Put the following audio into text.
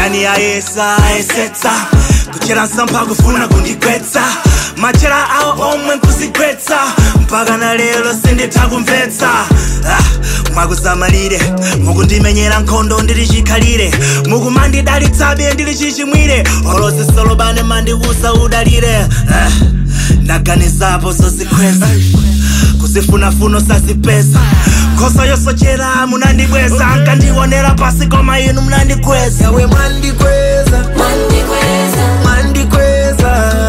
ndani ayesa ayesetsa kuchera msampha kufuna kundigwetsa machera awo omwe nkuzigwetsa mpaka na lero sinditha kumvetsa ah, mwakusamalire mukundimenyera nkhondo ndili chikhalire mukumandidalitsabe ndili chichimwire olosisolobane mandikusa udalire ah, ndaganizapo zozikhweza kuzifunafuna sazipesa nkhosa yosochera munandibweza nkandionera pasi koma inu munandikweza yawe mwandikweza Mandikweza, mwandikweza